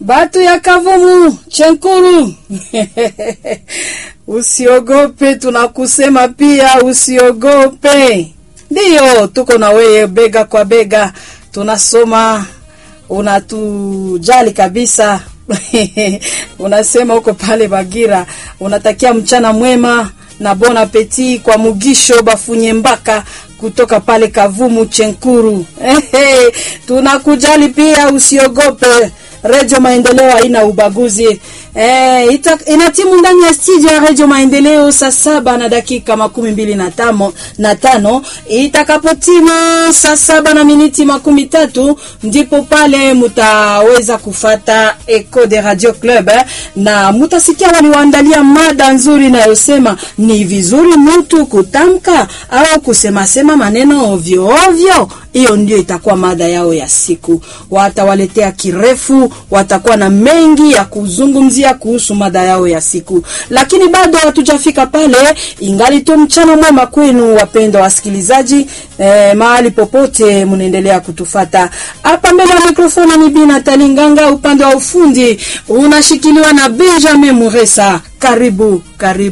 Batu ya Kavumu Chenkuru, usiogope, tunakusema pia usiogope. Ndiyo, tuko na wewe bega kwa bega, tunasoma, unatujali kabisa unasema uko pale Bagira, unatakia mchana mwema na bon appetit kwa Mugisho Bafunye Mbaka kutoka pale Kavumu Chenkuru. Ehe, tunakujali pia, usiogope. Redio Maendeleo haina ubaguzi. E, ita, inatimu ndani ya studio ya Redio Maendeleo saa saba na dakika makumi mbili na tano na tano itakapotimu saa saba na miniti makumi tatu ndipo pale mutaweza kufata Eco de Radio Club eh, na mutasikia waliwaandalia mada nzuri inayosema ni vizuri mtu kutamka au kusemasema maneno ovyo ovyo. Hiyo ndio itakuwa mada yao ya siku. Watawaletea kirefu, watakuwa na mengi ya kuzungumzia kuhusu mada yao ya siku, lakini bado hatujafika pale. Ingali tu mchana mwema kwenu, wapendwa wasikilizaji, eh, mahali popote mnaendelea kutufata. Hapa mbele ya mikrofoni ni Bina Talinganga, upande wa ufundi unashikiliwa na Benjamin Muresa. Karibu, karibu.